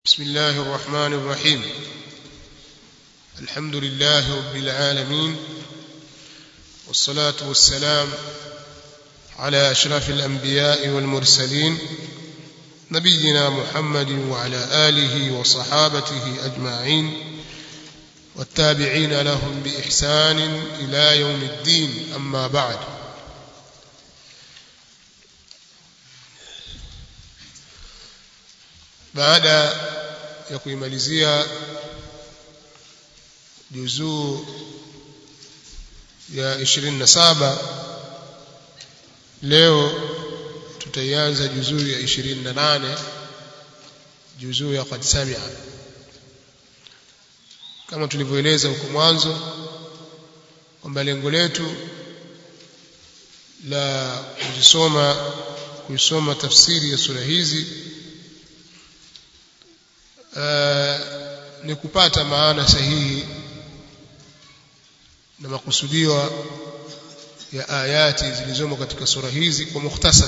بسم الله الرحمن الرحيم الحمد لله رب العالمين والصلاة والسلام على أشرف الأنبياء والمرسلين نبينا محمد وعلى آله وصحابته أجمعين والتابعين لهم بإحسان إلى يوم الدين أما بعد baada ya kuimalizia juzuu ya 27 leo tutaianza juzuu ya 28 juzuu ya qad samia kama tulivyoeleza huko mwanzo kwamba lengo letu la kuzisoma kuisoma tafsiri ya sura hizi Uh, ni kupata maana sahihi na makusudio ya ayati zilizomo katika sura hizi kwa mukhtasar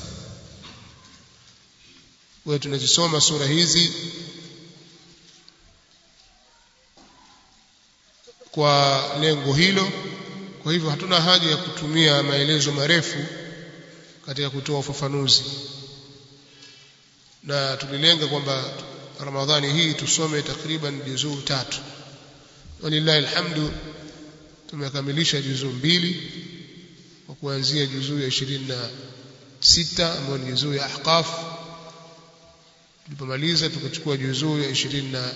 wewe tunazisoma sura hizi kwa lengo hilo kwa hivyo hatuna haja ya kutumia maelezo marefu katika kutoa ufafanuzi na tulilenga kwamba Ramadhani hii tusome takriban juzuu tatu walillahi alhamdu tumekamilisha juzuu mbili kwa kuanzia juzuu ya 26 ambayo ni juzuu ya ahqaf tulipomaliza tukachukua juzuu ya 20 na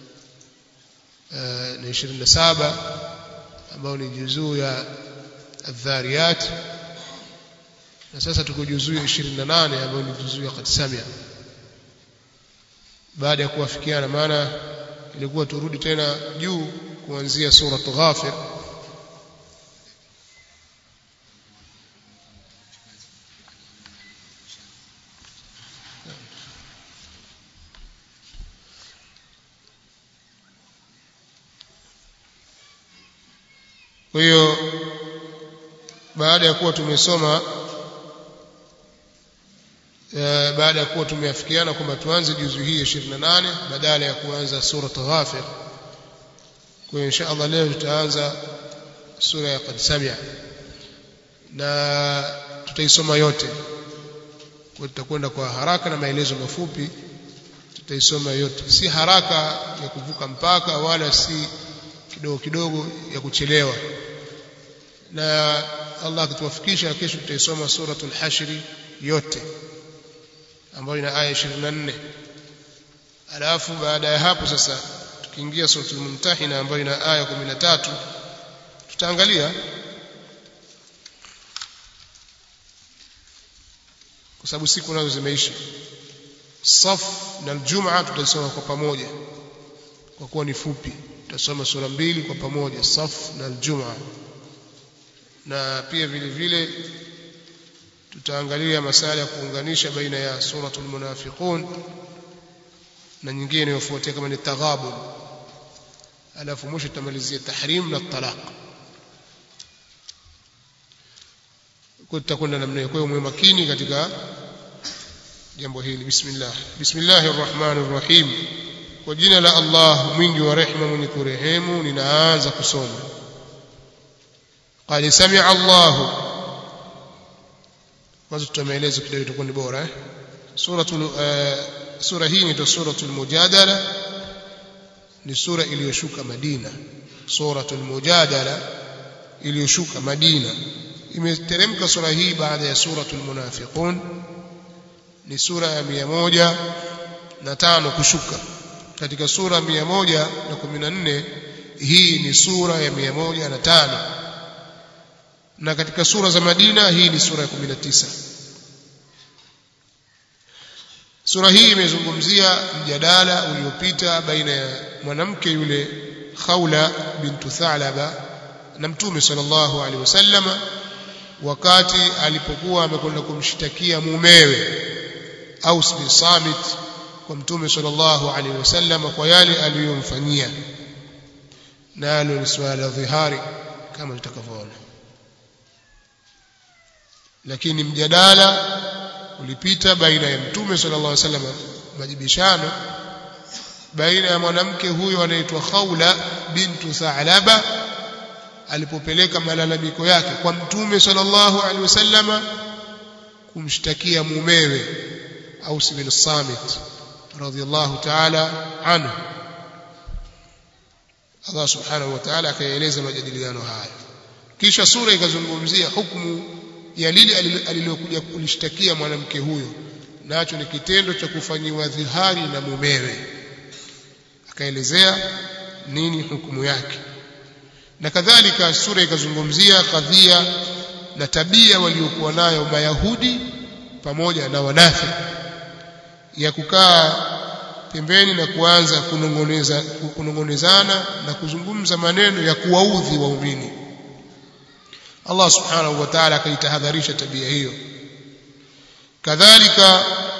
na 27 ambayo ni juzuu ya adhariyat na sasa tuko juzuu ya 28 ambayo ni juzuu ya qad samia baada ya kuwafikiana maana ilikuwa turudi tena juu kuanzia sura Ghafir kwa hiyo baada ya kuwa tumesoma baada ya kuwa tumeafikiana kwamba tuanze juzu hii ya 28 badala ya kuanza sura Ghafir kwa insha Allah leo tutaanza sura ya Qad Samia na tutaisoma yote kwa tutakwenda kwa haraka na maelezo mafupi tutaisoma yote si haraka ya kuvuka mpaka wala si kidogo kidogo ya kuchelewa na Allah akituwafikisha kesho tutaisoma suratul hashri yote ambayo ina aya 24 alafu baada ya hapo sasa tukiingia suratul mumtahina ambayo ina aya 13 tutaangalia kwa sababu siku nazo zimeisha saf na aljumaa tutasoma kwa pamoja kwa kuwa ni fupi tutasoma sura mbili kwa pamoja saf na aljumaa na pia vile vile tutaangalia masala ya kuunganisha baina ya suratul munafiqun na nyingine inayofuatia kama ni taghabun alafu mwisho tutamalizia tahrim na talaq kwa tutakwenda namna hiyo kwa hiyo mwe makini katika jambo hili bismillah bismillahir rahmanir rahim kwa jina la Allah mwingi wa rehema mwenye kurehemu ninaanza kusoma qad sami'a Allahu kwanza tutameeleza kidogo itakuwa ni bora eh suratul uh, sura hii ni suratul mujadala ni sura iliyoshuka Madina suratul mujadala iliyoshuka Madina imeteremka sura hii baada ya suratul munafiqun ni sura ya mia moja na tano kushuka katika sura mia moja na kumi na nne hii ni sura ya mia moja na tano na katika sura za Madina hii ni sura ya 19 sura hii imezungumzia mjadala uliopita baina ya mwanamke yule Khawla bintu Thalaba na Mtume sallallahu alaihi wasallama wakati alipokuwa amekwenda kumshtakia mumewe Aus bin Samit kwa Mtume sallallahu alaihi wasallama kwa yale aliyomfanyia nalo ni swala la dhihari kama tutakavyoona lakini mjadala ulipita baina ya mtume sallallahu alaihi wasallam majibishano baina ya mwanamke huyo anaitwa Khawla bintu Tha'laba alipopeleka malalamiko yake kwa mtume sallallahu alaihi wasallama kumshtakia mumewe Aus bin Samit radhiyallahu ta'ala anhu Allah subhanahu wa ta'ala akaeleza majadiliano haya kisha sura ikazungumzia hukumu ya lile alilokuja kulishtakia mwanamke huyo nacho ni kitendo cha kufanyiwa dhihari na mumewe akaelezea nini hukumu yake na kadhalika sura ikazungumzia kadhia na tabia waliokuwa nayo mayahudi pamoja na wanafi ya kukaa pembeni na kuanza kunongoneza kunongonezana na kuzungumza maneno ya kuwaudhi waumini Allah subhanahu wa ta'ala akaitahadharisha tabia hiyo kadhalika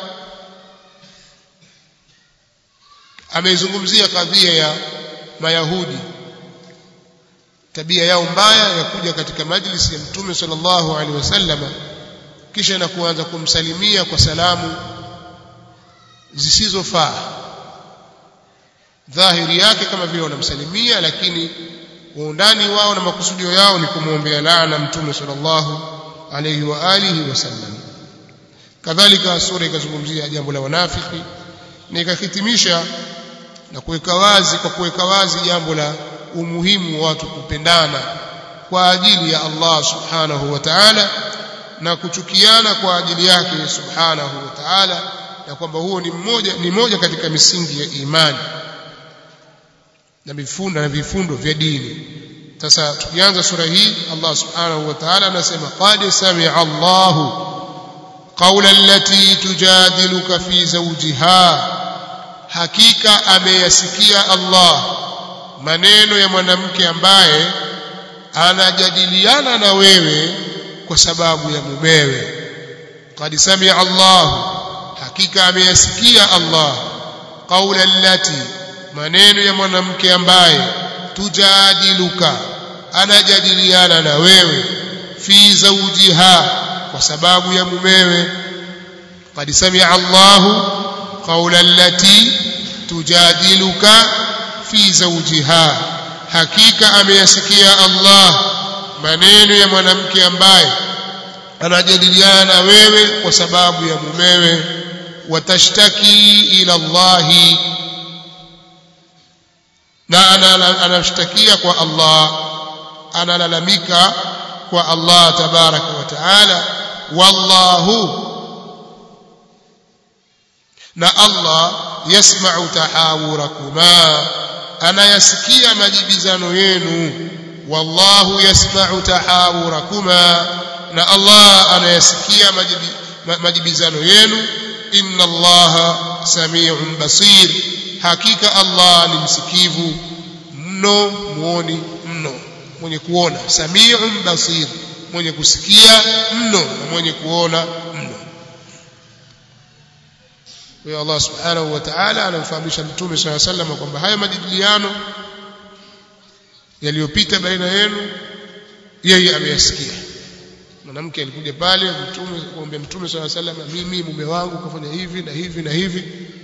ameizungumzia kadhia ya mayahudi tabia yao mbaya ya kuja katika majlisi ya mtume sallallahu alaihi wasallam kisha na kuanza kumsalimia kwa salamu zisizofaa dhahiri yake kama vile wanamsalimia lakini undani wao na makusudio yao ni kumwombea laana mtume sallallahu alayhi wa alihi wasallam kadhalika sura ikazungumzia jambo la wanafiki na ikahitimisha na kuweka wazi kwa kuweka wazi jambo la umuhimu wa watu kupendana kwa ajili ya Allah subhanahu wa ta'ala na kuchukiana kwa ajili yake subhanahu wa ta'ala na kwamba huo ni mmoja ni moja katika misingi ya imani na vifundo na vifundo vya dini sasa tukianza sura hii Allah subhanahu wa ta'ala anasema qad sami'a Allahu qawla allati tujadiluka fi zawjiha hakika ameyasikia Allah maneno ya mwanamke ambaye anajadiliana na wewe kwa sababu ya mumewe qad sami'a Allah hakika ameyasikia Allah qawla allati maneno ya mwanamke ambaye tujadiluka anajadiliana na wewe fi zawjiha kwa sababu ya mumewe qad sami'a Allah qawla allati tujadiluka fi zawjiha hakika ameyasikia Allah maneno ya mwanamke ambaye anajadiliana na wewe kwa sababu ya mumewe watashtaki ila Allahi na anamshtakia kwa Allah analalamika kwa Allah tabaraka wa taala wallahu na Allah yasma'u tahawurakuma anayasikia majibizano yenu wallahu yasma'u tahawurakuma na Allah anayasikia majibizano yenu inna Allah sami'un basir hakika Allah ni msikivu mno muoni mno mwenye kuona sami'un basir mwenye kusikia mno na mwenye kuona mno kwa Allah subhanahu wa ta'ala anamfahamisha mtume swalla sallam kwamba haya majadiliano yaliyopita baina yenu yeye ameyasikia mwanamke alikuja pale mtume kumwambia mtume swalla sallam mimi mume wangu kafanya hivi na hivi na hivi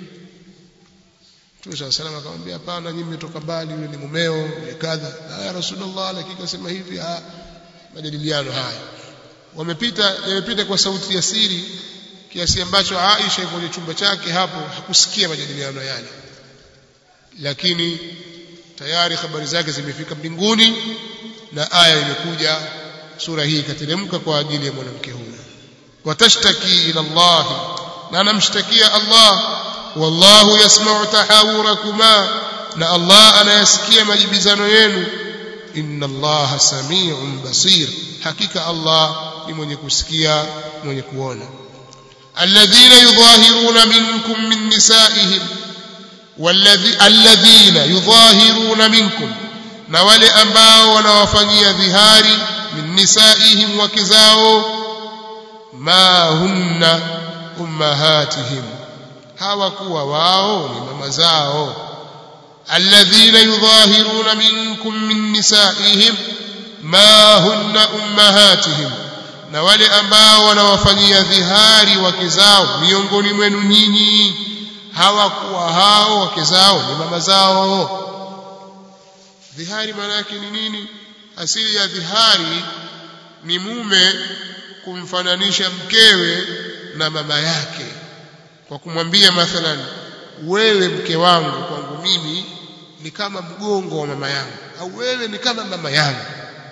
Mtume swalla sallam akamwambia hapana nyinyi mmetoka mbali yule ni mumeo yule kadha ya rasulullah lakini kasema hivi ah majadiliano haya wamepita yamepita kwa sauti ya siri kiasi ambacho Aisha kwenye chumba chake hapo hakusikia majadiliano yale lakini tayari habari zake zimefika mbinguni na aya imekuja sura hii ikateremka kwa ajili ya mwanamke huyo watashtaki ila Allah na anamshtakia Allah wallahu yasma'u tahawurakuma na Allah anayasikia majibizano yenu inna Allah sami'un basir hakika Allah ni mwenye kusikia mwenye kuona الذين يظاهرون منكم من نسائهم والذي الذين يظاهرون منكم na wale ambao wanawafanyia dhihari min nisaihim wake zao ma hunna ummahatihim hawakuwa wao ni mama zao alladhina yudhahiruna minkum min nisaihim ma hunna ummahatihim na wale ambao wanawafanyia dhihari wake zao miongoni mwenu nyinyi hawakuwa hao wake zao ni mama zao dhihari maana yake ni nini asili ya dhihari ni mume kumfananisha mkewe na mama yake kwa kumwambia mathalan wewe mke wangu kwangu mimi ni kama mgongo wa mama yangu au wewe ni kama mama yangu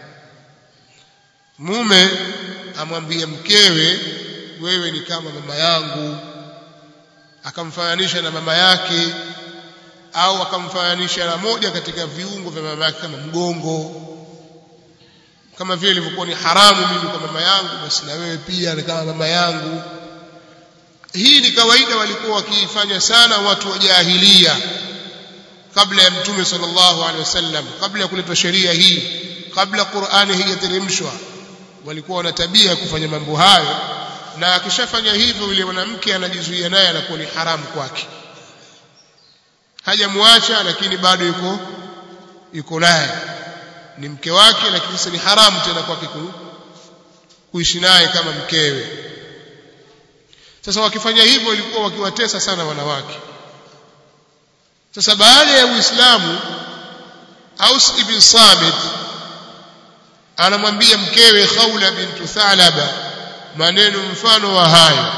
mume amwambie mkewe wewe ni kama mama yangu akamfananisha na mama yake au akamfananisha na moja katika viungo vya mama yake kama mgongo kama vile ilivyokuwa ni haramu mimi kwa mama yangu basi na wewe pia ni kama mama yangu hii ni kawaida walikuwa wakiifanya sana watu wa jahilia kabla ya mtume sallallahu alaihi wasallam kabla ya kuletwa sheria hii kabla Qur'ani haijateremshwa walikuwa wana tabia ya kufanya mambo hayo na akishafanya hivyo yule mwanamke anajizuia naye anakuwa ni haramu kwake hajamwacha lakini bado yuko yuko naye ni mke wake lakini sasa ni haramu tena kwake kuishi naye kama mkewe sasa wakifanya hivyo walikuwa wakiwatesa sana wanawake sasa baada ya Uislamu Aus ibn Samit anamwambia mkewe Khawla bintu Thalaba maneno mfano wa hayo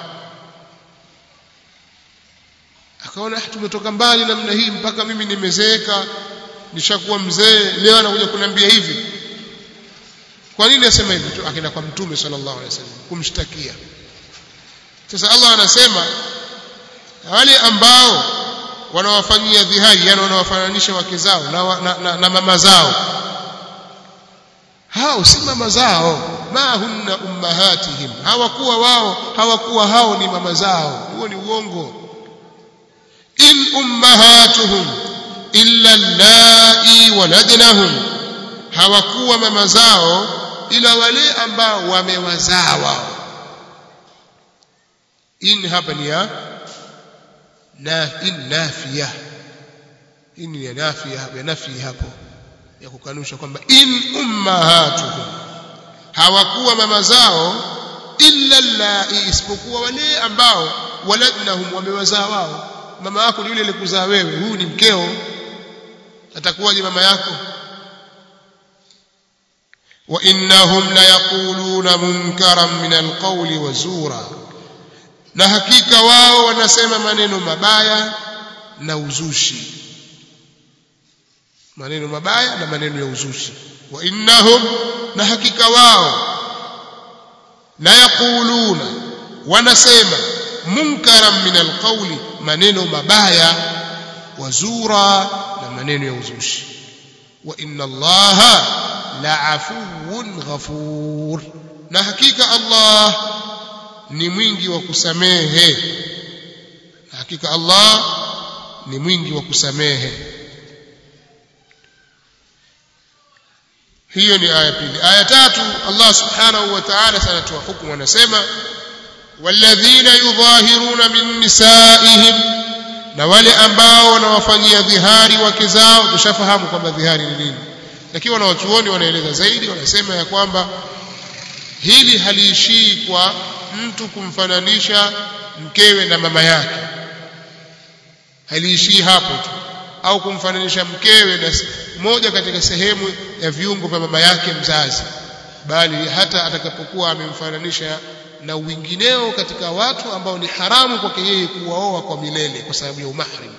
akaona tumetoka mbali namna hii mpaka mimi nimezeeka nishakuwa mzee leo anakuja kuniambia hivi kwa nini asema hivi akaenda kwa mtume sallallahu alaihi wasallam kumshtakia sasa Allah anasema wale ambao wanawafanyia dhihari yani wanawafananisha wake zao na, na, na, na mama zao hao si mama zao ma hunna ummahatihim hawakuwa wao hawakuwa hao ni mama zao huo ni uongo in ummahatuhum illa allai waladnahum hawakuwa mama zao ila wale ambao wamewazaa wao in hapa ni ya na in nafiya in ya nafiya ya nafi hapo ya kukanusha kwamba in ummahatuhum hawakuwa mama zao illa allai isipokuwa wale ambao waladnahum wamewazaa wao mama yako ni yule alikuzaa wewe huyu ni mkeo atakuwaje mama yako wa innahum la yaquluna munkaran min alqawli wa zura na hakika wao wanasema maneno mabaya na uzushi maneno mabaya na maneno ya uzushi wa innahum na hakika wao la yaquluna wanasema munkaran min alqawli maneno mabaya wazura na maneno ya uzushi wa inna allaha la'afuwun ghafur na hakika allah ni mwingi wa kusamehe na hakika allah ni mwingi wa kusamehe hiyo ni aya pili aya tatu allah subhanahu wa ta'ala sanatoa hukumu anasema والذين يظاهرون من نسائهم na wale ambao wanawafanyia dhihari wake zao tushafahamu kwamba dhihari ni nini lakini wanawachuoni wanaeleza zaidi wanasema ya kwamba hili haliishii kwa mtu kumfananisha mkewe na mama yake haliishii hapo tu au kumfananisha mkewe na moja katika sehemu ya viungo vya mama yake mzazi bali hata atakapokuwa amemfananisha na wingineo katika watu ambao ni haramu kwake yeye kuwaoa kwa milele kwa sababu ya umahrim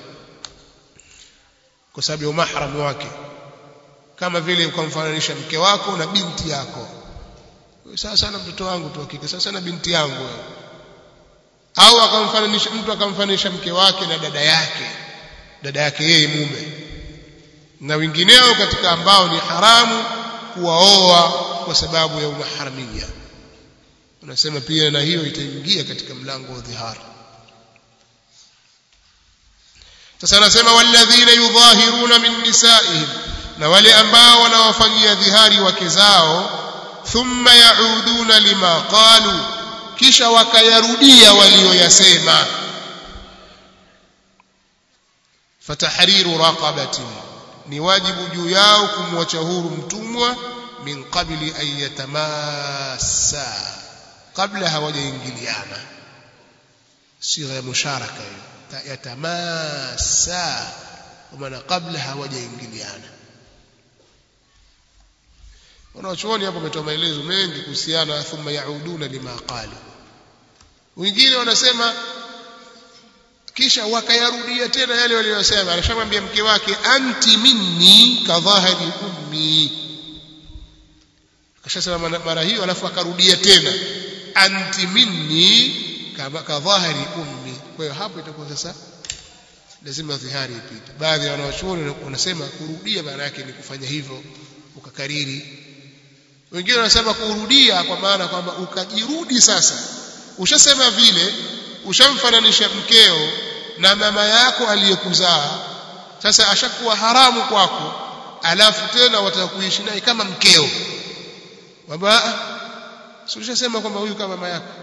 kwa sababu ya umahram wake kama vile ukamfananisha mke wako na binti yako sasa sana mtoto wangu tu hakika sasa sana binti yangu au akamfananisha mtu akamfananisha mke wake na dada yake dada yake yeye mume na wengineo katika ambao ni haramu kuwaoa kwa sababu ya umaharamia unasema pia na hiyo itaingia katika mlango wa dhihara sasa anasema walladhina yudhahiruna min nisaihim na wale ambao wanawafanyia dhihari wake zao thumma yauduna lima qalu kisha wakayarudia walioyasema fatahriru raqabatin ni wajibu juu yao kumwacha huru mtumwa min qabli an yatamassa kabla hawajaingiliana sigha ya musharaka hiyo yatamassa kwa maana kabla hawajaingiliana wanachuoni hapo wametoa maelezo mengi kuhusiana thumma yauduna lima qalu wengine wanasema kisha wakayarudia tena yale waliyosema alishamwambia mke wake anti minni kadhahari ummi akashasema mara hiyo alafu akarudia tena anti minni kadhahari ummi kwa hiyo hapo itakuwa sasa lazima dhihari ipite baadhi ya wanawachuoni wanasema kurudia maana yake ni kufanya hivyo ukakariri wengine wanasema kurudia kwa maana kwamba ukajirudi sasa ushasema vile ushamfananisha mkeo na mama yako aliyekuzaa sasa ashakuwa haramu kwako alafu tena wataka kuishi naye kama mkeo kwamba si ushasema kwamba huyu kama mama yako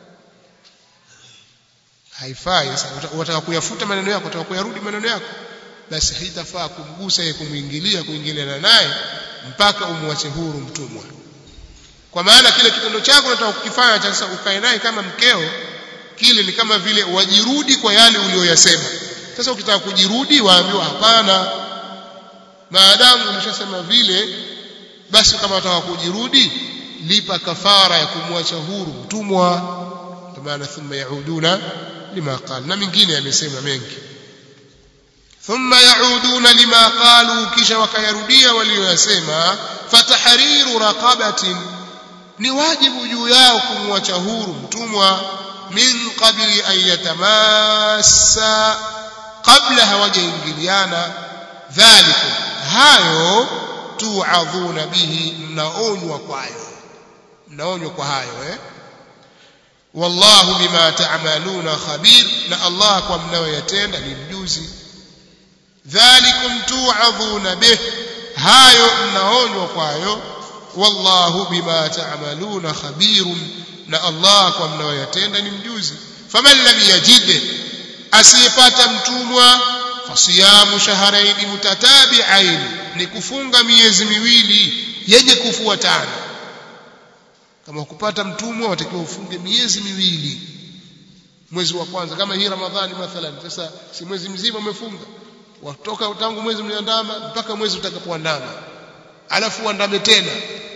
haifai sasa wataka kuyafuta maneno yako wataka kuyarudi maneno yako basi haitafaa kumgusa yeye kumwingilia kuingiliana naye mpaka umwache huru mtumwa kwa maana kile kitendo chako unataka kukifanya sasa ukae naye kama mkeo kile ni kama vile wajirudi kwa yale uliyoyasema sasa ukitaka kujirudi waambiwa hapana maadamu ulishasema vile basi kama unataka kujirudi lipa kafara ya kumwacha huru mtumwa kwa maana thumma yauduna lima qal na mingine yamesema mengi thumma yauduna lima qalu kisha wakayarudia walioyasema fatahriru raqabatin ni wajibu juu yao kumwacha huru mtumwa min qabli an yatamassa kabla hawajaingiliana dhalikum hayo tuadhuna bihi mnaonywa kwayo mnaonywa kwa hayo eh wallahu bima ta'maluna khabir na Allah kwa mnayoyatenda ni mjuzi dhalikum tuadhuna bih hayo mnaonywa kwayo wallahu bima ta'maluna khabirun na Allah kwa mnayoyatenda ni mjuzi faman lam yajid asiyepata mtumwa fasiyamu shahrayn mutatabi'ain ni kufunga miezi miwili yenye kufuatana kama ukupata mtumwa watakiwa ufunge miezi miwili mwezi wa kwanza kama hii ramadhani mathalan sasa si mwezi mzima umefunga watoka tangu mwezi mliandama mpaka mwezi utakapoandama alafu uandame tena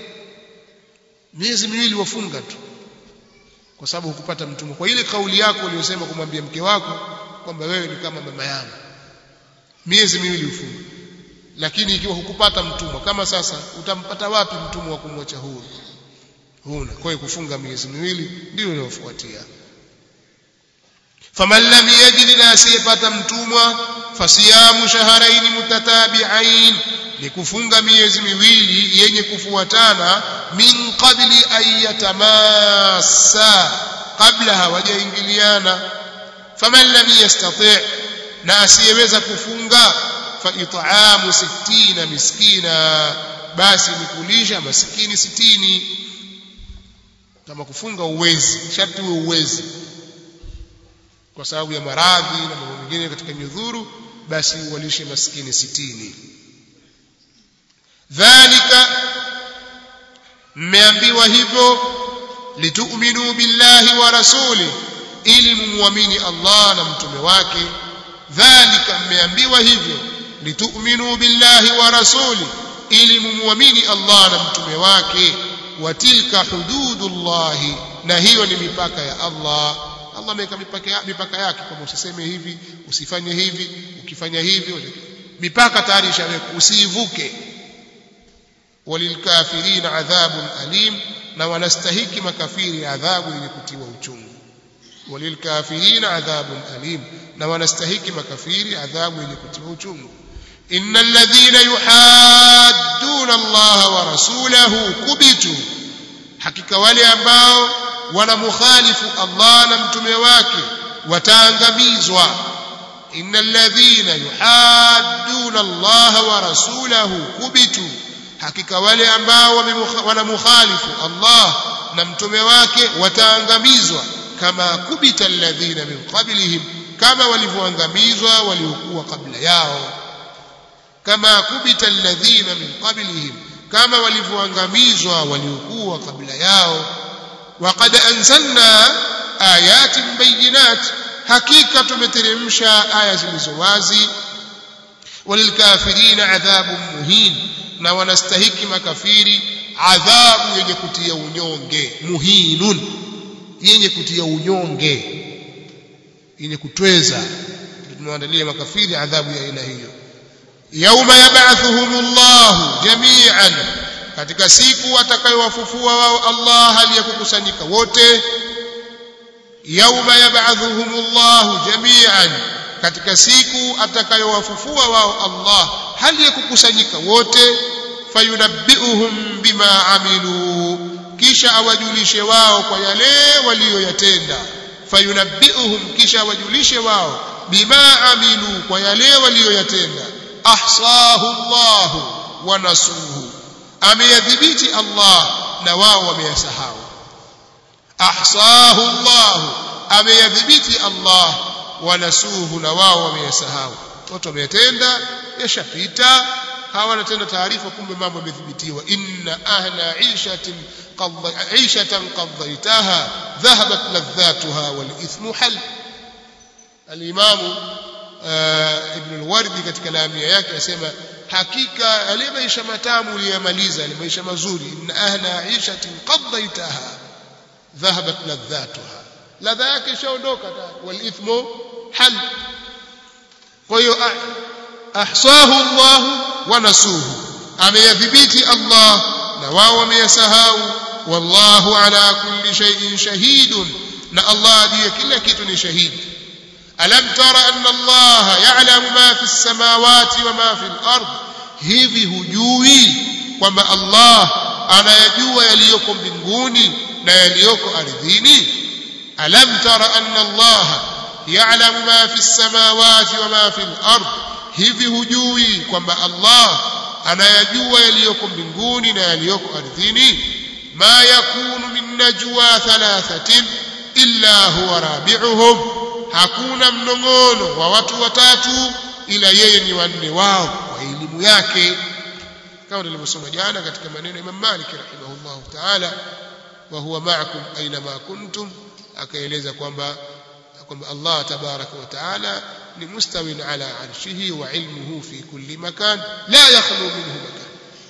miezi miwili wafunga tu kwa sababu hukupata mtumwa kwa ile kauli yako uliyosema kumwambia mke wako kwamba wewe ni kama mama yangu miezi miwili ufunga lakini ikiwa hukupata mtumwa kama sasa utampata wapi mtumwa wa kumwacha huru huna kwa hiyo kufunga miezi miwili ndio inayofuatia faman lam yajid la asiyepata mtumwa fasiyamu shahrayn mutatabi'ain ni kufunga miezi miwili yenye kufuatana min qabli an yatamassa kabla hawajaingiliana faman lam yastati' na asiyeweza kufunga fa it'amu 60 miskina basi ni kulisha maskini sitini kama kufunga uwezi sharti uwe uwezi kwa sababu ya maradhi na mambo mengine katika nyudhuru basi uwalishe maskini sitini dhalika mmeambiwa hivyo litu'minu billahi wa rasuli ili mumwamini Allah na mtume wake dhalika mmeambiwa hivyo litu'minu billahi wa rasuli ili mumwamini Allah na mtume wake wa tilka hududullahi na hiyo ni mipaka ya Allah Allah ameweka mipaka, mipaka yake kwamba usiseme hivi usifanye hivi ukifanya hivi mipaka tayari ishawekwa usiivuke walilkafirina adhabun alim na wanastahiki makafiri adhabu yenye kutiwa uchungu walilkafirina adhabun alim na wanastahiki makafiri adhabu yenye kutiwa uchungu innal ladhina yuhadduna Allah wa rasulahu kubitu hakika wale ambao wanamukhalifu Allah na mtume wake wataangamizwa innal ladhina yuhadduna Allah wa rasulahu kubitu hakika wale ambao wanamukhalifu Allah na mtume wake wataangamizwa kama kubita alladhina min qablihim kama walivyoangamizwa waliokuwa kabla yao kama kubita alladhina min qablihim kama walivyoangamizwa waliokuwa kabla yao وقد أنزلنا آيات بينات hakika tumeteremsha aya zilizo wazi walilkafirina adhabu muhin na wanastahiki makafiri adhabu yenye kutia unyonge muhinun yenye kutia unyonge yenye kutweza tumewaandalia makafiri adhabu ya aina hiyo yauma yab'athuhumullahu jami'an katika siku atakayowafufua wao Allah hali ya kukusanyika wote yauma yab'athuhumullahu jami'an katika siku atakayowafufua wao Allah hali ya kukusanyika wote fayunabbi'uhum bima amilu kisha awajulishe wao kwa yale waliyoyatenda fayunabbi'uhum kisha awajulishe wao bima amilu kwa yale waliyoyatenda ahsahu Allah wa nasuhu ameyadhibiti Allah na wao wameyasahau ahsahu Allah ameyadhibiti Allah wa nasuhu na wao wameyasahau watu wameyatenda yashapita hawana tena taarifa kumbe mambo yamethibitiwa inna ahla ishatin عيشة قضيتها ذهبت لذاتها والإثم حل الإمام ابن الوردي katika lamia yake asema hakika yale maisha matamu uliyamaliza yale maisha mazuri inna ahla ishatin qaddaitaha dhahabat ladhatuha ladha yake ishaondoka wal ithmu hal kwa hiyo ahsahu Allah wa nasuhu ameyadhibiti Allah na wao wameyasahau wallahu ala kulli shay'in shahidun na Allah ndiye kila kitu ni shahidi alam tara anna Allah ya'lamu ma fi samawati wa ma fi al-ard hivi hujui kwamba Allah anayajua yaliyoko mbinguni na yaliyoko ardhini alam tara anna Allah ya'lamu ma fi samawati wa ma fi al-ard hivi hujui kwamba Allah anayajua yaliyoko mbinguni na yaliyoko ardhini ma yakunu min najwa thalathatin illa huwa rabi'uhum hakuna mnong'ono wa watu watatu ila yeye ni wanne wao kwa elimu yake kama tulivyosoma jana katika maneno ya Imam Malik rahimahullah ta'ala wa huwa ma'akum aina ma kuntum akaeleza kwamba kwamba Allah tabaraka wa ta'ala ni mustawin ala arshihi wa ilmuhu fi kulli makan la yakhlu minhu makan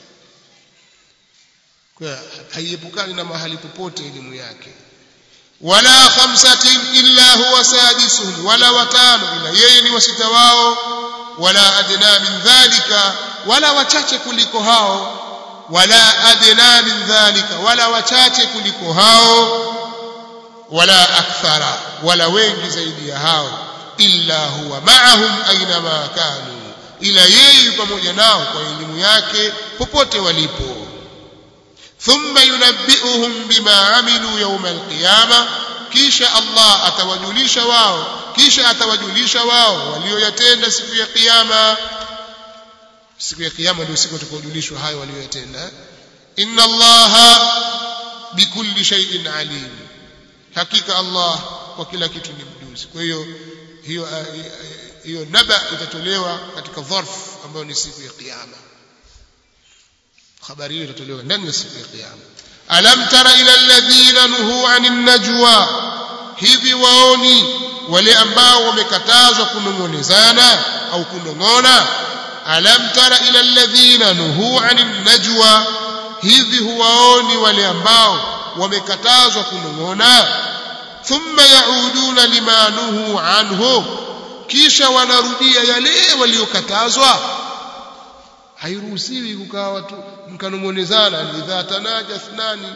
kwa haiepukani na mahali popote elimu yake wala khamsatin illa huwa sadisuhum wala watano ila yeye ni wasita wao wala adna min dhalika wala wachache kuliko hao wala adna min dhalika wala wachache kuliko hao wala akthara wala wengi zaidi ya hao illa huwa ma'ahum aina ma kanu ila yeye pamoja nao kwa elimu yake popote walipo thumma yunabbi'uhum bima amilu yawm alqiyama kisha Allah atawajulisha wao kisha atawajulisha wao walioyatenda siku ya kiyama siku ya kiyama ndio siku tutakojulishwa hayo walioyatenda inna allaha bikulli shay'in alim hakika Allah kwa kila kitu ni mjuzi kwa hiyo hiyo hiyo naba itatolewa katika dharf ambayo ni siku ya kiyama habari hiyo itatolewa ndani ya siku ya kiyama alam tara ila alladhina nuhu anin najwa hivi waoni wale ambao wamekatazwa kunong'onezana au kunong'ona alam tara ila alladhina nuhu anin najwa hivi huwaoni wale ambao wamekatazwa kunong'ona thumma yauduna lima nuhu anhu kisha wanarudia yale waliokatazwa hairuhusiwi kukaa watu mkanong'onezana idha tanaja thnani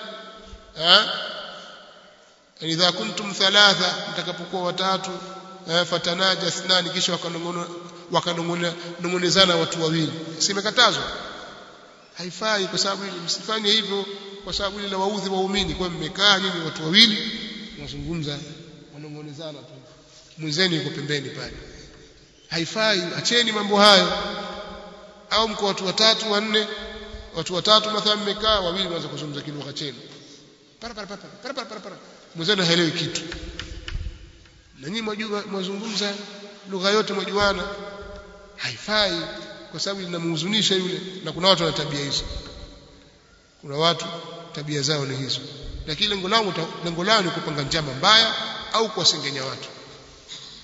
idha kuntum thalatha mtakapokuwa watatu fatanaja thnani kisha wakanong'onezana watu wawili simekatazwa haifai kwa sababu msifanye hivyo kwa sababu ile waudhi waumini kwa mmekaa nyinyi watu wawili mnazungumza wanong'onezana tu mwenzeni yuko pembeni pale haifai acheni mambo hayo au mko watu watatu wanne watu watatu mathalan mmekaa wawili waanza kuzungumza kilugha chenu para para para para para para para mwenzenu haelewi kitu na nyinyi mwajua mwazungumza lugha yote mwajuana haifai kwa sababu linamhuzunisha yule na kuna watu wana tabia hizo kuna watu tabia zao ni hizo lakini lengo lao lengo lao ni kupanga njama mbaya au kuwasengenya watu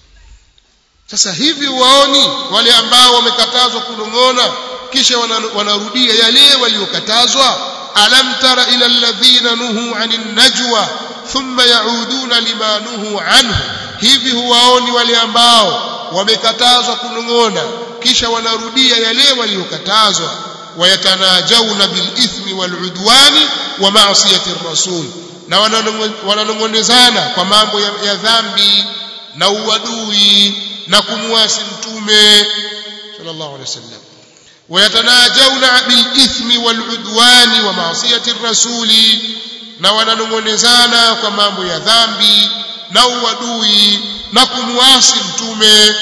sasa hivi waoni wale ambao wamekatazwa kunong'ona kisha wanarudia yale waliokatazwa alam tara ila alladhina nuhu anin najwa thumma yauduna lima nuhu anhu hivi huwaoni wale ambao wamekatazwa kunong'ona kisha wanarudia yale waliokatazwa wayatanajawna bilithmi waludwani wa maasiyati rasul na wananong'onezana kwa mambo ya, ya dhambi na uadui na kumwasi mtume sallallahu alaihi wasallam wayatanajawna bilithmi waludwani wa maasiyati rasuli na wananong'onezana kwa mambo ya dhambi na uadui na kumwasi mtume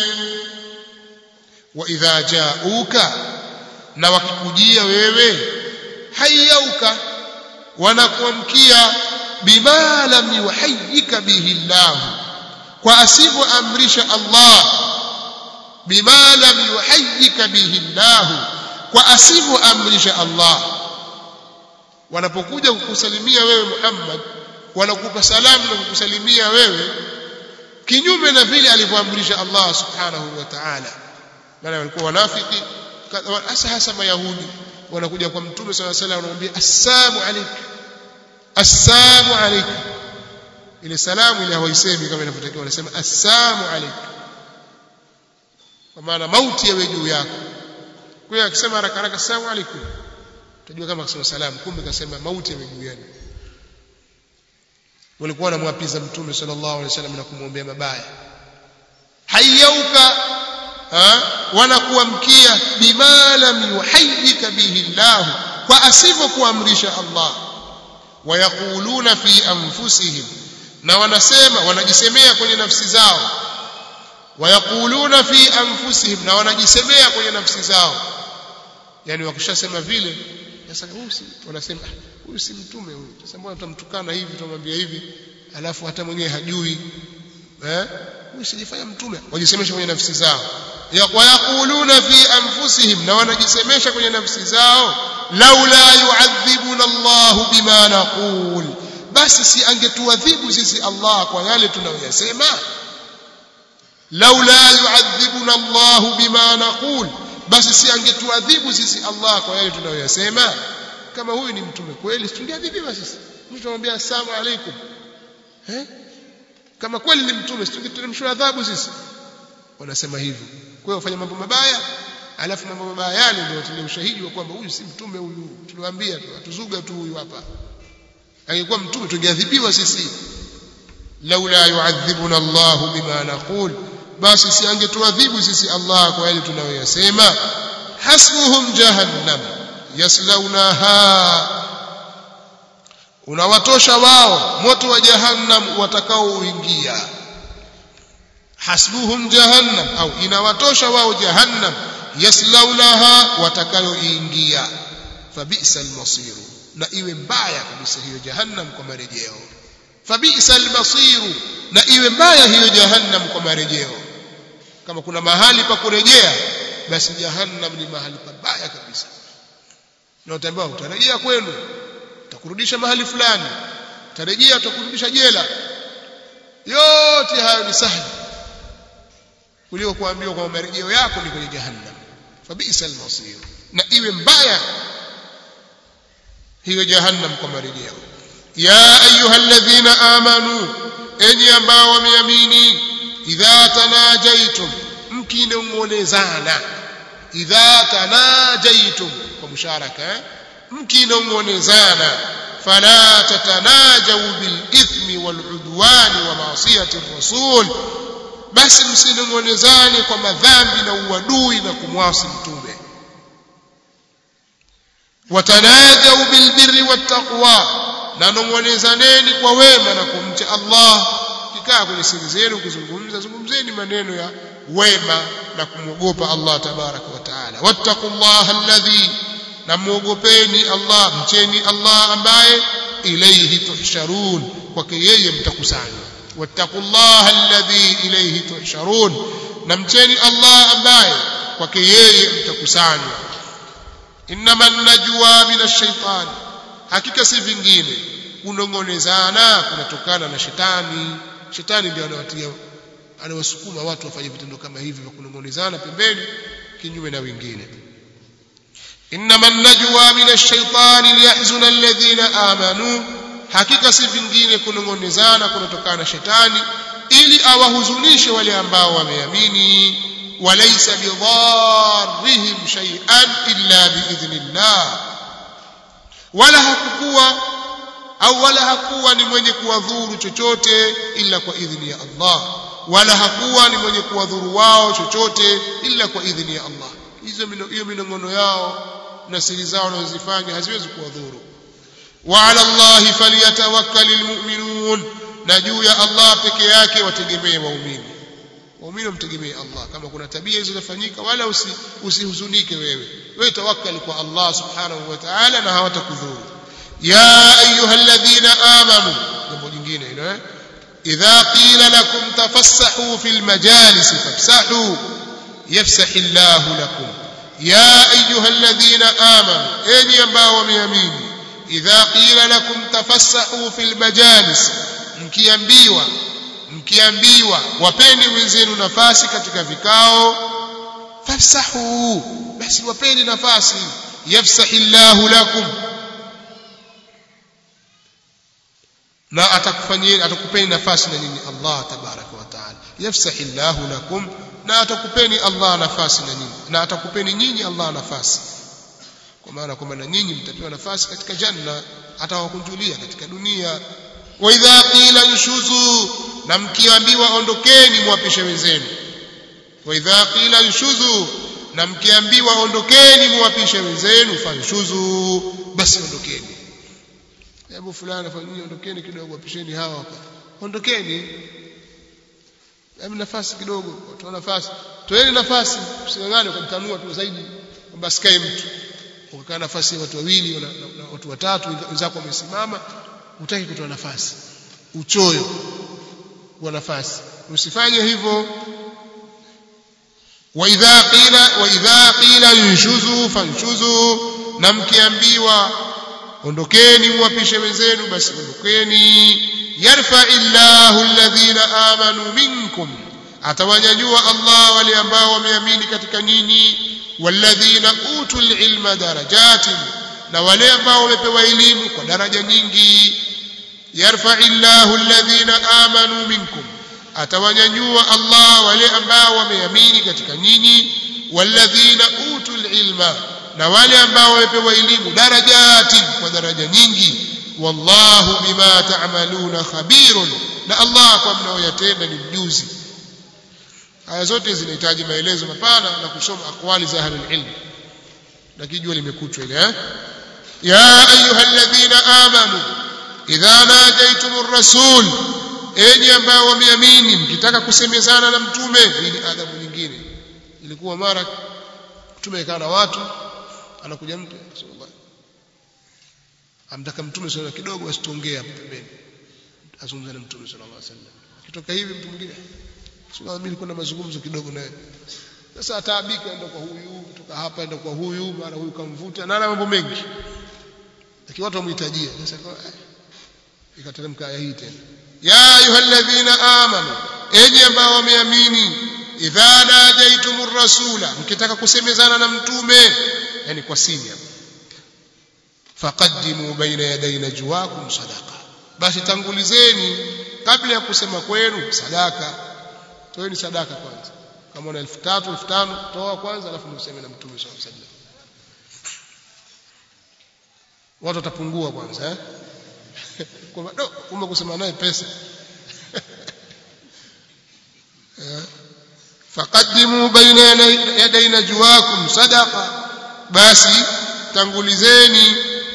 wa idha jauka na wakikujia wewe hayauka wanakuamkia bima lam yuhayyika bihi Allah kwa asivyoamrisha Allah bima lam yuhayyika bihi Allah kwa asivyoamrisha Allah wanapokuja kukusalimia wewe Muhammad wanakupa salamu na kukusalimia wewe kinyume na vile alivyoamrisha Allah subhanahu wa ta'ala maana walikuwa wanafiki hasa hasa mayahudi wanakuja kwa mtume sala sala wanamwambia assalamu alayka assalamu alayka ile salamu ile hawaisemi kama inavyotakiwa wanasema assalamu alayka kwa maana mauti yawe juu yako kwa hiyo akisema haraka haraka assalamu alaykum utajua kama akisema salamu kumbe kasema mauti yawe juu yako walikuwa wanamwapiza mtume sallallahu alaihi wasallam na kumwombea mabaya hayauka wanakuamkia bima lam yuhayyika bihi Allah kwa asivyokuamrisha Allah wayaquluna fi anfusihim na wanasema wanajisemea kwenye nafsi zao wayaquluna fi anfusihim na wanajisemea kwenye nafsi zao yani wakishasema vile sasa huyu si wanasema huyu si mtume huyu sasa mbona tutamtukana hivi tutamwambia hivi alafu hata mwenyewe hajui eh huyu sijifanya mtume wajisemesha kwenye nafsi zao wayaquluna fi anfusihim na wanajisemesha kwenye nafsi zao laula yu'adhibuna Allah bima naqul basi si angetuadhibu sisi Allah kwa yale tunayoyasema laula yu'adhibuna Allah bima naqul basi si angetuadhibu sisi Allah kwa yale tunayoyasema kama huyu ni mtume kweli tungeadhibiwa sisi mtu anamwambia asalamu alaykum eh kama kweli ni mtume tungeteremshwa adhabu sisi wanasema hivyo kwa hiyo wafanya mambo mabaya alafu mambo mabaya yale ndio watilia ushahidi wa kwamba huyu si mtume huyu tuliwaambia tu atuzuga tu huyu hapa angekuwa mtume tungeadhibiwa sisi laula yu'adhibuna Allah bima naqul basi si angetuadhibu sisi Allah kwa yale tunayoyasema hasbuhum jahannam yaslaunaha unawatosha wao moto wa jahannam watakaoingia hasbuhum jahannam au inawatosha wao jahannam yaslaunaha watakayoingia fabisa almasiru na iwe mbaya kabisa hiyo jahannam kwa marejeo fabisa almasiru na iwe mbaya hiyo jahannam kwa marejeo kama kuna mahali pa kurejea basi jahannam ni mahali pabaya kabisa na utaambiwa utarejea kwenu utakurudisha mahali fulani utarejea utakurudisha jela yote hayo ni sahli kuliko kuambiwa kwamba marejeo yako ni kwenye jahannam fabisa almasir na iwe mbaya hiyo jahannam kwa marejeo ya ayuha alladhina amanu enyi ambao wameamini idha tanajaitum mkinong'onezana idha tanajaitum kwa musharaka eh? mkinong'onezana fala tatanajau bilithmi waludwani wa maasiyati rasul basi msinong'onezane kwa madhambi na uadui na kumwasi mtume watanajau bilbirri wattaqwa na nong'onezaneni kwa wema na kumcha Allah kikaa kwenye siri zenu kuzungumza zungumzeni maneno ya wema na kumwogopa Allah tabaraka wa taala wattaqullaha alladhi na muogopeni Allah mcheni Allah ambaye ilayhi tuhsharun kwake yeye mtakusanywa wattaqullaha alladhi ilayhi tuhsharun na mcheni Allah ambaye kwake yeye mtakusanywa innama najwa min ash-shaytan hakika si vingine kunongonezana kunatokana na shetani shetani ndio anawatia anawasukuma watu wafanye vitendo kama hivi vya kunong'onezana pembeni kinyume na wengine innama an-najwa min ash-shaytani liyahzuna alladhina amanu hakika si vingine kunong'onezana kunatokana na shetani ili awahuzunishe wale ambao wameamini walaysa bidharrihim shay'an illa biidhnillah wala hakukuwa au wala hakuwa ni mwenye kuwadhuru chochote ila kwa idhini ya Allah wala hakuwa ni mwenye kuwadhuru wao chochote ila kwa idhini ya Allah hizo hiyo minongono yao na siri zao wanazozifanya haziwezi kuwadhuru wa ala Allah falyatawakkalul mu'minun na juu ya Allah peke yake wategemee waumini waumini wamtegemee Allah kama kuna tabia hizo zafanyika wala usi, usihuzunike wewe wewe tawakkali kwa Allah subhanahu wa ta'ala na hawatakudhuru ya ayyuhalladhina amanu jambo jingine hilo eh idha qila lakum tafassahu fil majalis fafsahu yafsahu Allah lakum ya ayyuhalladhina amanu enyi ambao wameamini idha qila lakum tafassahu fil majalis mkiambiwa mkiambiwa wapeni wenzenu nafasi katika vikao fafsahu basi wapeni nafasi yafsahillahu lakum na atakufanyeni atakupeni nafasi na nyinyi Allah tabaraka wa taala yafsahillahu lakum na atakupeni Allah nafasi na nyinyi na atakupeni nyinyi Allah nafasi kwa maana kwamba na nyinyi mtapewa nafasi katika janna atawakunjulia katika dunia wa idha qila nshuzu na mkiambiwa ondokeni muwapishe wenzenu wa idha qila nshuzu na mkiambiwa ondokeni muwapishe wenzenu fanshuzu basi ondokeni hebu fulani fanyeni ondokeni kidogo wapisheni hawa hapa ondokeni hebu nafasi kidogo toa nafasi toeni nafasi usingangane ukamtanua tu zaidi kwamba sikae mtu ukakaa nafasi ya watu wawili na watu watatu wenzako wamesimama hutaki kutoa nafasi uchoyo wa nafasi usifanye hivyo wa idha qila wa idha qila yunshuzu fanshuzu na mkiambiwa ondokeni muwapishe wenzenu basi ondokeni yarfa illahu alladhina amanu minkum atawanyanyua Allah wale ambao wameamini katika nyinyi walladhina utul ilma darajatin na wale ambao wamepewa elimu kwa daraja nyingi yarfa illahu alladhina amanu minkum atawanyanyua Allah wale ambao wameamini katika nyinyi walladhina utul ilma na wale ambao wamepewa elimu darajati kwa daraja nyingi wallahu bima ta'maluna khabirun na Allah kwa mnaoyatenda ni mjuzi aya zote zinahitaji maelezo mapana na kusoma akwali za ahlul ilm lakini jua limekuchwa ile eh ya ayyuhalladhina amanu idha najaytumur rasul enyi ambao wameamini mkitaka kusemezana na mtume hii ni adhabu nyingine ilikuwa mara mtume kana watu anakuja mtu sallallahu amtaka mtume sallallahu kidogo asitongee hapo pembeni azungumza na mtume sallallahu alaihi wasallam kitoka hivi mtu mwingine sallallahu mimi nilikuwa na mazungumzo kidogo naye sasa ataabika enda kwa huyu kutoka hapa enda kwa huyu mara huyu kamvuta na mambo mengi lakini watu wamhitajia sasa ikateremka aya hii tena ya ayyuhalladhina amanu enyi ambao wameamini idha najaitumur rasula mkitaka kusemezana na mtume yani kwa siri hapo faqaddimu baina yaday najwakum sadaqa basi tangulizeni kabla ya kusema kwenu sadaka toeni sadaka kwanza kama una 3000 5000 toa kwanza alafu mseme na mtume sallallahu alaihi wasallam watu watapungua kwanza eh kwamba do kumbe kusema naye pesa faqaddimu baina yaday najwakum sadaqa basi tangulizeni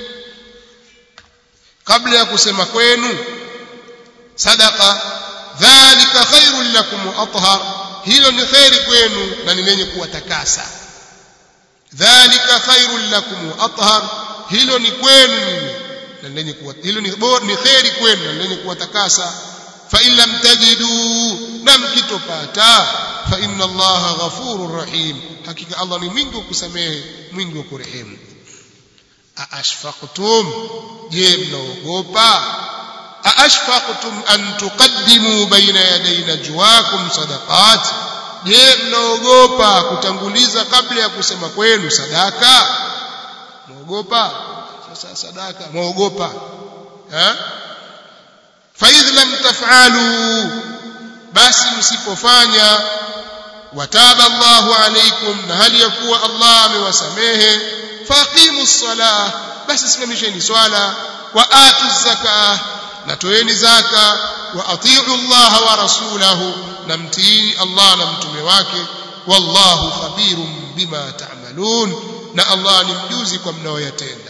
kabla ya kusema kwenu sadaqa dhalika khairul lakum wa athhar hilo ni khairi kwenu na ni lenye kuwatakasa dhalika khairul lakum wa athhar hilo ni kwenu ninyi na lenye kuwa hilo ni bora ni khairi kwenu na lenye kuwatakasa fa in lam tajidu na mkitopata fa inna allaha ghafurur rahim hakika allah ni mwingi wa kusamehe mwingi wa kurehemu aashfaqtum je mnaogopa aashfaqtum an tuqaddimu baina yaday najwaakum sadaqat je mnaogopa kutanguliza kabla ya kusema kwenu sadaka mwaogopa sasa sadaka mwaogopa eh fa idh lam taf'alu basi msipofanya wataba Allahu alaykum na hali ya kuwa Allah amewasamehe faqimu ssalah basi simamisheni swala wa atu zakah na toeni zaka wa atiu Allah wa rasulahu na mtiini Allah na mtume wake wallahu khabirun bima ta'malun na Allah ni mjuzi kwa mnaoyatenda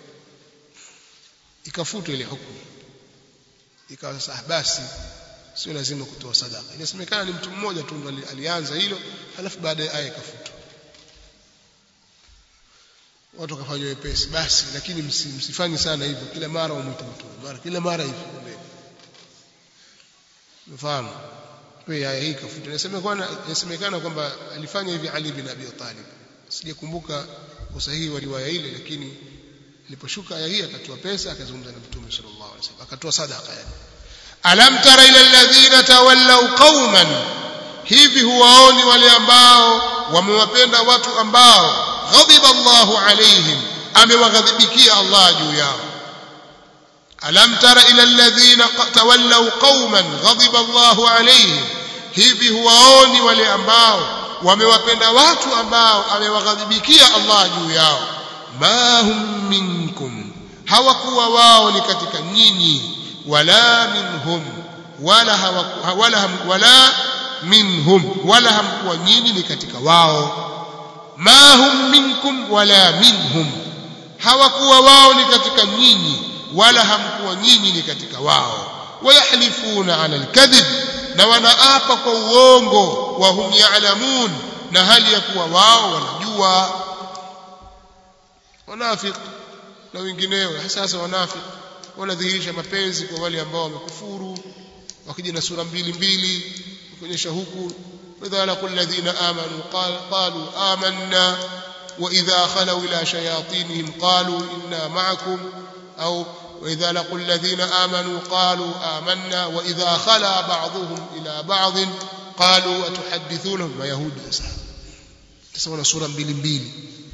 ikafutwa ile hukumu ikawa sasa basi sio lazima kutoa sadaka inasemekana ni mtu mmoja tu ndo alianza hilo halafu baadaye aya ikafutwa watu wakafanya wepesi basi lakini msifanye sana hivyo kila mara umwite mtume mara kila mara hivyo mfano kwa aya hii ikafutwa inasemekana inasemekana kwamba alifanya hivi Ali bin Abi Talib sijakumbuka usahihi wa riwaya ile lakini iliposhuka aya hii akatoa pesa akazungumza na mtume sallallahu alaihi wasallam akatoa sadaka yani alam tara ila alladhina tawallaw qauman hivi huwaoni wale ambao wamewapenda watu ambao ghadiba Allahu alaihim amewaghadhibikia Allah juu yao alam tara ila alladhina tawallaw qauman ghadiba Allahu alaihim hivi huwaoni wale ambao wamewapenda watu ambao amewaghadhibikia Allah juu yao ma hum minkum hawakuwa wao ni katika nyinyi wala minhum wala hawaku, wala ham, wala minhum wala hamkuwa nyinyi ni katika wao ma hum minkum wala minhum hawakuwa wao ni katika nyinyi wala hamkuwa nyinyi ni katika wao wayahlifuna ala alkadhib na wanaapa kwa uongo wa hum ya'lamun na hali ya kuwa wao wanajua wanafik na wengineo hasa hasa wanafik wanadhihirisha mapenzi kwa wale ambao wamekufuru wakija na sura mbili mbili kuonyesha huku idha laqul ladhina amanu qalu amanna wa idha khalu ila shayatinihim qalu inna ma'akum au وإذا لقوا الذين آمنوا قالوا آمنا وإذا خلا بعضهم إلى بعض قالوا أتحدثونهم ما يهود تسمى سورة mbili mbili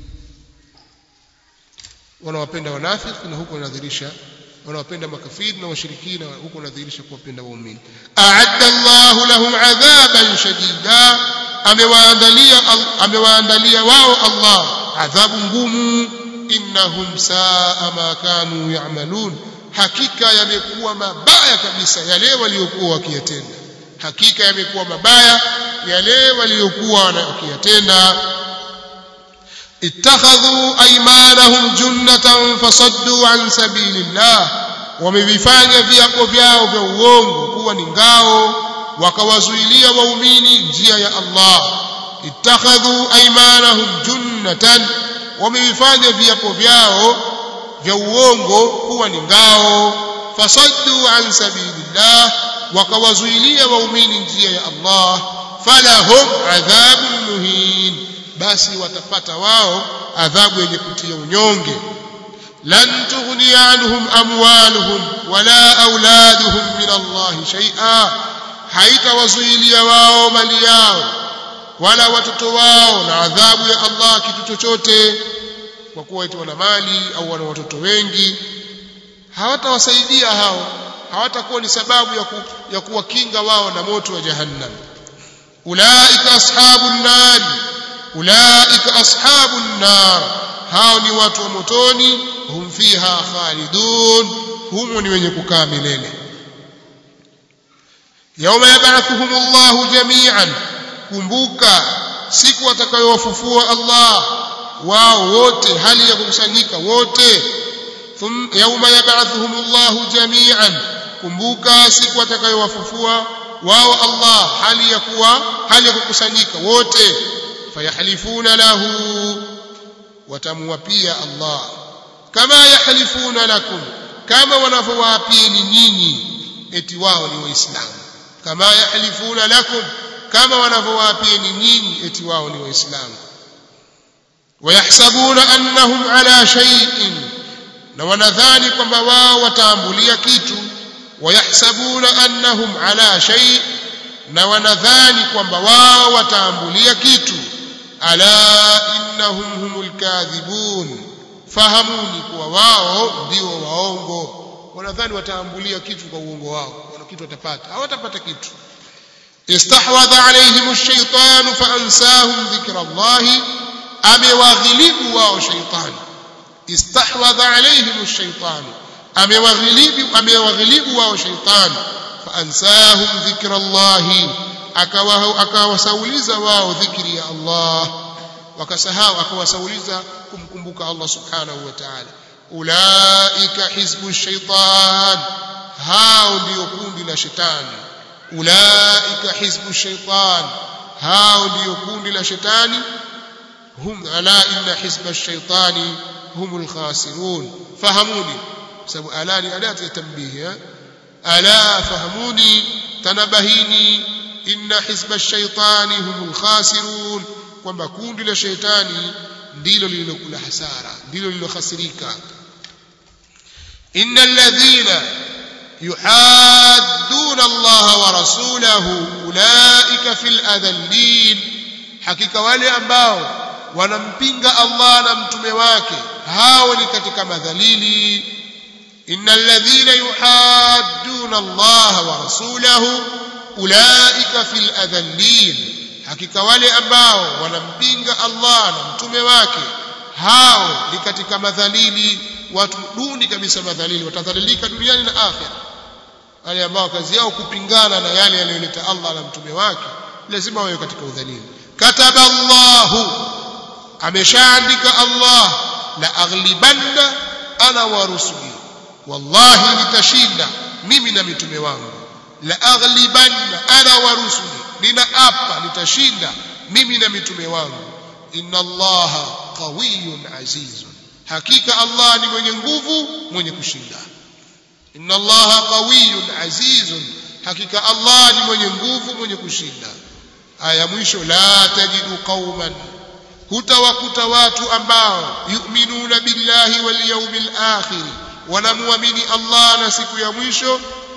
wanawapenda wanafiki na huko wanadhihirisha wanawapenda makafiri na washirikina huko wanadhihirisha kuwapenda waumini a'adda Allahu lahum adhaban shadida amewaandalia amewaandalia wao Allah adhabu ngumu innahum saa ma kanu ya'malun hakika yamekuwa mabaya kabisa yale waliokuwa wakiyatenda hakika yamekuwa mabaya yale waliokuwa wakiyatenda ittakhadhu aymanahum junnatan fasaddu an sabilillah wamevifanya viapo vyao vya uongo kuwa ni ngao wakawazuilia waumini njia ya Allah ittakhadhu aymanahum junnatan wamevifanya viapo vyao vya uongo kuwa ni ngao fasaddu an sabilillah wakawazuilia waumini njia ya Allah falahum adhabun muhin basi watapata wao adhabu yenye kutia unyonge lan tughni anhum amwaluhum wala auladuhum min Allah shay'a haitawazuilia wao mali yao wala watoto wao na adhabu ya Allah kitu chochote kwa kuwa eti wana mali au wana watoto wengi hawatawasaidia hao hawatakuwa ni sababu ya, ku, ya kuwakinga wao na moto wa jahannam ulaika ashabun nar ulaika ashabun nar hao ni watu wa motoni hum fiha khalidun humo ni wenye kukaa milele yauma yab'athuhum Allahu jami'an kumbuka siku atakayowafufua Allah wao wote hali ya kukusanyika wote yauma yab'athuhum Allahu jami'an kumbuka siku atakayowafufua wao Allah hali ya kuwa hali ya kukusanyika wote fayahlifuna lahu watamwapia Allah kama yahlifuna lakum kama wanavyowaapia nyinyi eti wao ni waislamu kama yahlifuna lakum kama wanavyowaapia nyinyi eti wao ni waislamu wayahsabuna annahum ala shay'in na wanadhani kwamba wao wataambulia kitu wayahsabuna annahum ala shay na wanadhani kwamba wao wataambulia kitu ala innahum humul kadhibun fahamuni kuwa wao ndio waongo wanadhani wataambulia kitu kwa uongo wao wana kitu watapata hawatapata kitu istahwadha alaihim ash-shaytan faansahum dhikra Allah amewaghilibu wao shaytani istahwadha alaihim ash-shaytan amewaghilibu amewaghilibu wao shaytani faansahum dhikra Allah akawasauliza wao dhikri ya Allah wakasahau akawasauliza kumkumbuka Allah subhanahu wa ta'ala ulaika hizbu shaitan hao ndio kundi la shetani ulaika hizbu shaitan hao ndio kundi la shetani hum ala inna hizba shaitani humul khasirun fahamuni sababu ala ni adati ya tanbihi ala fahamuni tanabahini inna hizba shaitani humul khasirun kwamba kundi la shaitani ndilo lililokula hasara ndilo lililohasirika innal ladhina yuhadduna Allah wa rasulahu ulaika fil adallin hakika wale ambao wanampinga Allah na mtume wake hao ni katika madhalili innal ladhina yuhadduna Allah wa rasulahu ulaika fil adallin hakika wale ambao wanampinga Allah na mtume wake hao ni katika madhalili watu duni kabisa madhalili watadhalilika duniani na akhira wale ambao kazi yao kupingana na yale yaliyoleta Allah na mtume wake lazima wawe katika udhalili kataba Allahu ameshaandika Allah la aghlibanna ana wa rusuli wallahi nitashinda mimi na mitume wangu la aghlibanna ana wa rusuli ninaapa nitashinda mimi na mitume wangu inna allaha qawiyyun azizun hakika allah ni mwenye nguvu mwenye kushinda inna allaha qawiyyun azizun hakika allah ni mwenye nguvu mwenye kushinda aya mwisho la tajidu qauman hutawakuta watu ambao yu'minuna billahi wal yawmil akhir wanamuamini allah na siku ya mwisho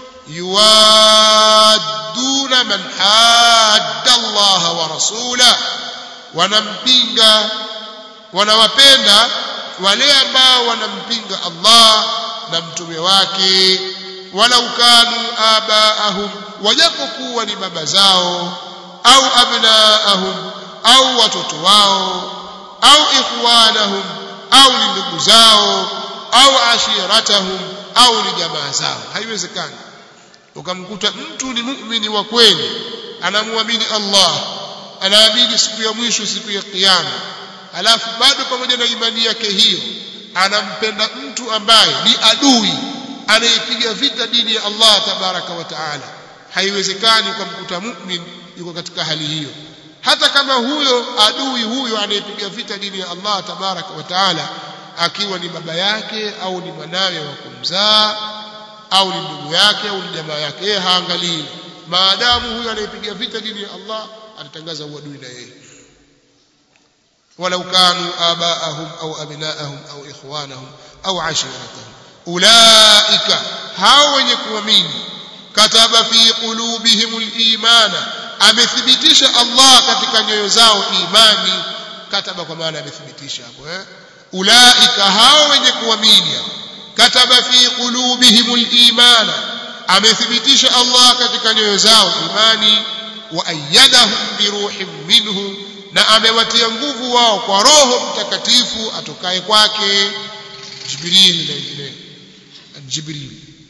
yuwadduna man hadda Allah wa rasula wanampinga wanawapenda wale ambao wanampinga Allah na mtume wake walau kanu abaahum wajapokuwa ni baba zao au abnaahum au watoto wao au ikhwanahum au ni ndugu zao au ashiratahum au ni jamaa zao haiwezekani ukamkuta mtu ni muumini wa kweli anamwamini Allah anaamini siku ya mwisho siku ya kiyama alafu bado pamoja na imani yake hiyo anampenda mtu ambaye ni adui anayepiga vita dini ya Allah tabaraka wa taala haiwezekani ukamkuta mu'min yuko katika hali hiyo hata kama huyo adui huyo anayepiga vita dini ya Allah tabaraka wa taala akiwa ni baba yake au ni mwanawe wa kumzaa au ni ndugu yake au ni jamaa yake yeye haangalii maadamu huyo anayepiga vita dini ya Allah atatangaza uadui na yeye walau kanu abaahum au abnaahum au ikhwanahum au ashiratahum ulaika hao wenye kuamini kataba fi qulubihim al-imana amethibitisha Allah katika nyoyo zao imani kataba kwa maana amethibitisha hapo eh ulaika hao wenye kuamini kataba fi qulubihim al-imana amethibitisha Allah katika nyoyo zao imani wa ayyadahum bi ruhin minhu na amewatia nguvu wao kwa roho mtakatifu atokaye kwake jibril na wengine jibril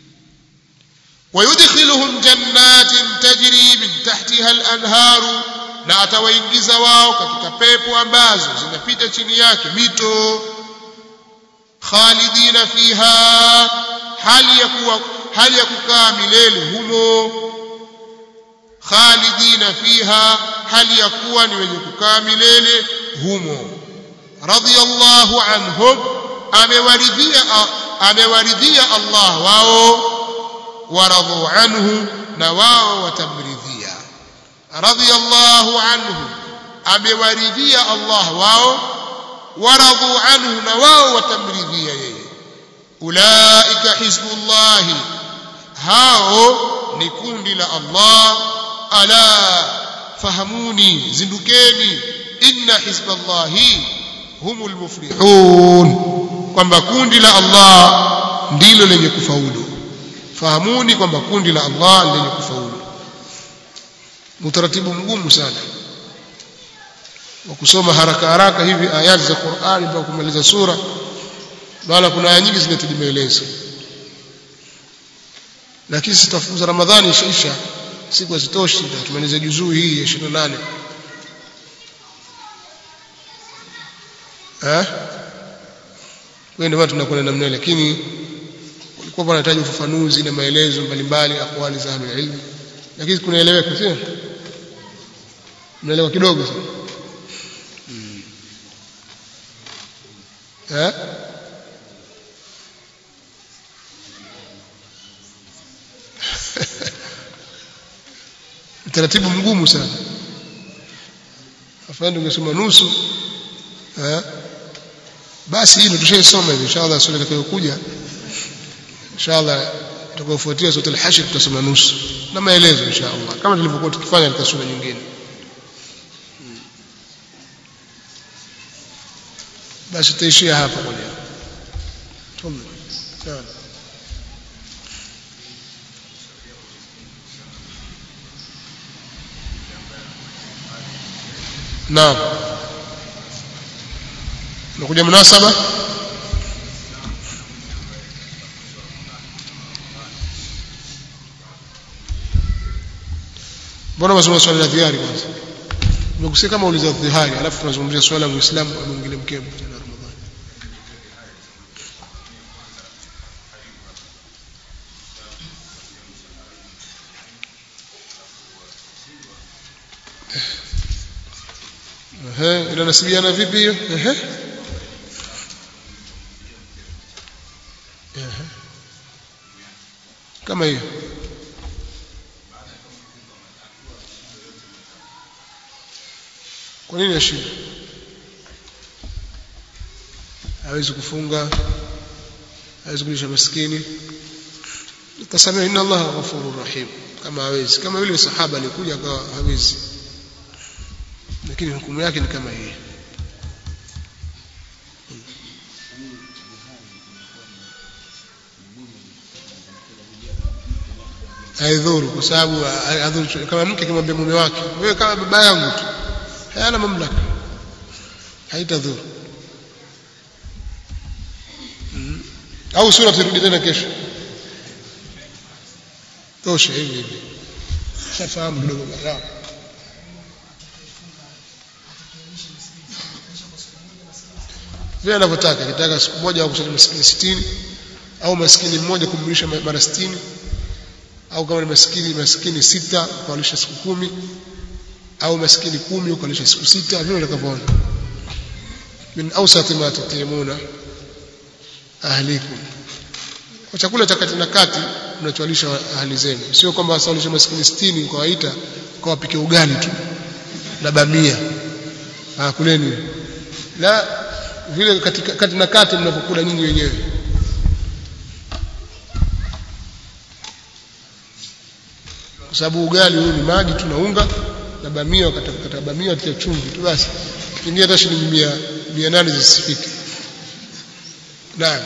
ويدخلهم جنات تجري من تحتها الأنهار na atawaingiza wao katika pepo ambazo zinapita chini yake mito khalidina fiha hali ya kuwa hali ya kukaa milele humo khalidina fiha hali ya kuwa ni wenye kukaa milele humo radiyallahu anhum amewaridhia amewaridhia Allah wao waradhu anhu na wao watamridhia radiyallahu anhu amewaridhia Allah wao waradhu anhu na wao watamridhia yeye ulaika hizbullahi hao ni kundi la Allah ala fahamuni zindukeni inna hizballahi humul muflihun kwamba kundi la Allah ndilo lenye kufaulu fahamuni kwamba kundi la Allah lenye kufaulu utaratibu mgumu sana wa kusoma haraka haraka hivi ayati za Qur'ani mpaka kumaliza sura maana kuna aya nyingi zinahitaji maelezo lakini sitafunza Ramadhani ishaisha siku hazitoshi tumalize juzuu hii ya 28 eh wewe ndio tunakwenda namna lakini kulikuwa panahitaji ufafanuzi na maelezo mbalimbali akwali za ahlul ilm lakini kunaeleweka sio mnaelewa kidogo sana eh utaratibu mgumu sana afande ungesoma nusu eh basi hilo tushaisoma hivi inshallah sura itakayokuja inshallah tutakayofuatia sura al-hashr tutasoma nusu na maelezo inshallah kama tulivyokuwa tukifanya katika sura nyingine basi tutaishia hapa kwa leo tafadhali naam nakuja munasaba mbona unasoma swali la dhihari kwanza nimekusikia kama uliza dhihari alafu tunazungumzia swala la muislamu amwingine mkembo tena ramadhani ehe inanasibiana vipi hiyo ehe ehe kama hiyo kwa nini ashinde hawezi kufunga hawezi kulisha maskini tasamia inna allaha ghafurur rahim kama hawezi kama yule sahaba alikuja akawa hawezi lakini hukumu yake ni kama hii haidhuru kwa sababu adhuru kama mke akimwambia mume wake wewe kama baba yangu tu hayana mamlaka haitadhuru mm. au sura turudi tena kesho tosha hivi hivi shafahamu kidogo barao vile anavyotaka kitaka siku moja au kusali maskini sitini au maskini mmoja kumlisha mara sitini au kama ni maskini maskini sita ukalisha siku kumi au maskini kumi ukalisha siku sita vile utakavyoona min awsati ma tutimuna ahlikum kwa chakula cha kati na kati mnachowalisha ahli zenu sio kwamba wasalisha maskini 60 ukawaita ukawapike ugali tu na bamia ah kuleni la vile katika kati na kati mnapokula nyinyi wenyewe kwa sababu ugali huu ni maji tunaunga na bamia wakatakata bamia watia chumvi tu basi pengine hata shilingi mia mia nane zisifike naam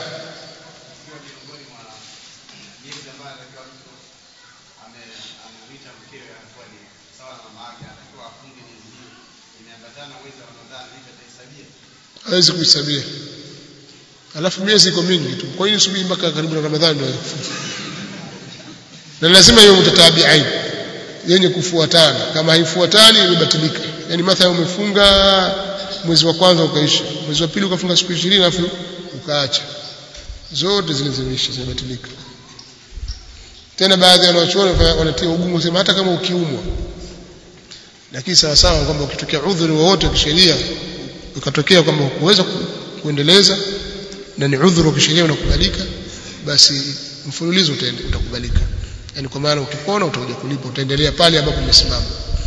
hawezi kuhesabia alafu miezi iko mingi tu kwa hiyo subiri mpaka karibu na ramadhani ndio na lazima hiyo mutatabiain yenye kufuatana kama haifuatani imebatilika yani mathalan umefunga mwezi wa kwanza ukaisha mwezi wa pili ukafunga siku 20 alafu ukaacha zote zile zimeisha zimebatilika tena baadhi ya wanachuoni wanatia ugumu sema hata kama ukiumwa lakini sawa sawa kwamba ukitokea udhuri wowote wa kisheria ukatokea kwamba huweza kuendeleza na ni udhuru wa kisheria unakubalika basi mfululizo utaende utakubalika yani kwa maana ukipona utakuja kulipa utaendelea pale ambapo umesimama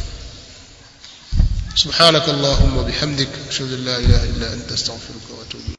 سبحانك اللهم وبحمدك اشهد ان لا اله الا انت استغفرك واتوب